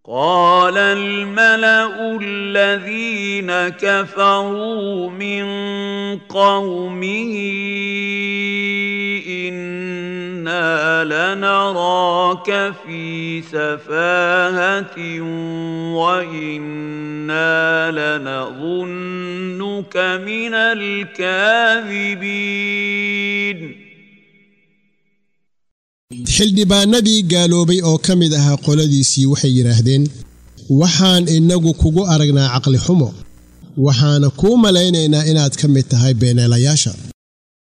قال الملا الذين كفروا من قومه انا لنراك في سفاهه وانا لنظنك من الكاذبين xildhibaanadii gaaloobay oo ka mid ahaa qoladiisii waxay yidhaahdeen waxaan innagu kugu aragnaa caqli xumo waxaana kuu malaynaynaa inaad ka mid tahay beeneelayaasha